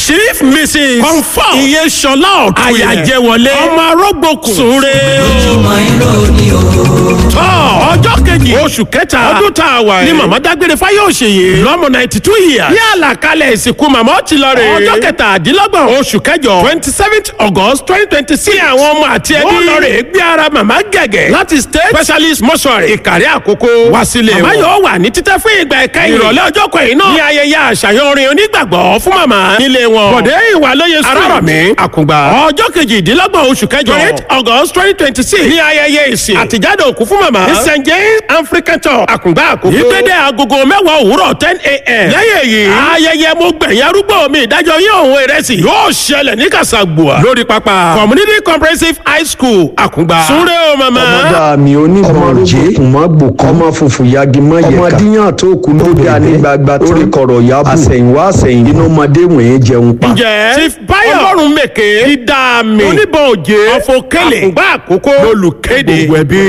chief mrs confam iye sọlá ọ̀tún àyàjẹwọlé ọmọ arógbòkun súnre ojúmọ́ irọ́ ni o. tọ́ ọjọ́ kejì oṣù kẹta ọdún tá a wà yìí ni màmá dágbére fáyọ̀ṣeyè lọ́mọ ninety two years ní àlàkalẹ̀ ìsìnkú màmá ó ti lọ rè ọjọ́ kẹtàdínlọ́gbọ̀n oṣù kẹjọ twenty seventh august twenty twenty six ní àwọn ọmọ àti ẹbí ó lọ rè gbé ara màmá gẹ̀gẹ̀ láti state specialist mortuary ìkàrẹ́ àkókò wá sílé wọn. màmá yóò wà ní títẹ́ fún ìgbà ẹ̀ka ìrọ̀lẹ́ ọjọ́ kẹyìn náà ní ayẹyẹ àṣàyàn orin onígbàgbọ́ fún màmá nílé wọn. bọ̀dé ìwà lóye sùn arárọ̀mí àkùngbà ọjọ́ kejìdínlọ́gbọ̀n oṣù kẹjọ eight august twenty twenty six ní ayẹyẹ ìsìn àtijáde òkú fún màmá ní st james african tour àkùngbà àkókò ìgbéde agogo mẹ́wàá òwúrọ̀ ten a.m. lẹ́yìn èyí ayẹyẹ mo gbẹ̀yìn arúgbó mi ìdájọ́ yín òun ìrẹsì yóò ṣẹlẹ̀ ní kàṣàgbùà lórí pápá community comprehensive high school àkùngbà súnré o màmá. ọmọdé mi onímọ̀ òjé kùmọ̀ gbòkọ́ ọmọ funfun yagi mọ̀ yẹ̀ka ọmọdéyàn tó kù ló dá ní gbagba lórí kọ̀rọ̀ yabu àsẹ̀yìnwá àsẹ̀yìn inú ọmọdé wọ̀nyẹn jẹun pa. ǹjẹ́ chief bayo ọlọ́run mèké dídá mi oníbọn òjé ọ̀fọ̀kẹ́lẹ̀ àkùngbà àkókò lolùkéde gbogbo ẹbí.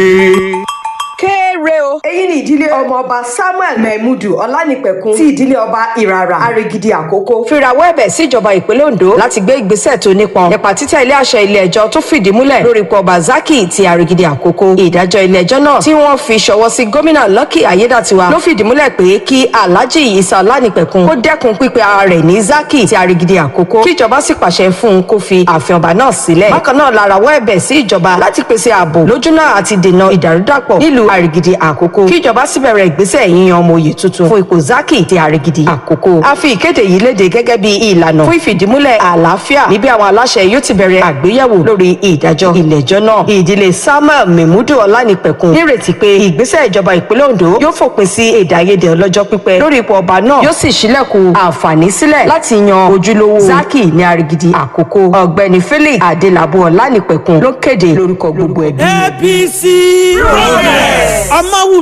kéré o. èyí ni ìdílé ọmọọba samuel mehmudu ọlánìpẹ̀kun ti ìdílé ọba ìràrà arigidi àkókò. fìràwọ́ ẹ̀bẹ̀ sí ìjọba ìpínlẹ̀ ondo láti gbé ìgbésẹ̀ tó nípọn nípa títẹ̀ ilé àṣẹ ilé ẹjọ́ tó fìdí múlẹ̀ lórí ipò ọba zaki ti arigidi àkókò. ìdájọ́ ilé ẹjọ́ náà tí wọ́n fi ṣọwọ́ sí gómìnà lucky ayédàtiwa ló fìdí múlẹ̀ pé kí alhaji isa ọlánìpẹ̀kun kó dẹ́kun pípe ara rẹ̀ ní zaki ti arigidi àkókò kí ìjọba sì pàṣẹ fún un kó fi ààfin ọba náà sílẹ̀. bákan náà larawọ́ ẹ̀bẹ̀ sí ìjọba láti pèsè ààbò lójúnà àti dènà ìdàrúdàpọ̀ nílùú àrègidì àkókò kí ìjọba sì bẹ̀rẹ̀ ìgbésẹ̀ yíyan ọmọ òye tuntun fún ipò zaki ti àrègidì àkókò. a fi ìkéde yìí léde gẹ́gẹ́ bí ìlànà fún ìfìdímúlẹ̀ àlàáfíà níbi àwọn aláṣẹ yóò ti bẹ̀rẹ̀ àgbéyẹ̀wò lórí ìdájọ́ ilẹ̀jọ́ náà. ìdílé samuel memudu ọlánìpẹ̀kun nírètí pé ìgbésẹ̀ ìjọba ìpínlẹ̀ ondo yóò fòpin sí èdè àìyedè ọlọ́jọ́ pípẹ́ lórí ipò ọba náà yóò sì ṣílẹ̀kùn àǹfààní sílẹ̀ láti yan ojúlówó zaki ní àrègidì àkókò ọ̀gbẹ́ni felix adelabu ọlánìpẹ̀kun ló kéde lórúkọ gbogbo ẹbí. apc progress. ọmọ wù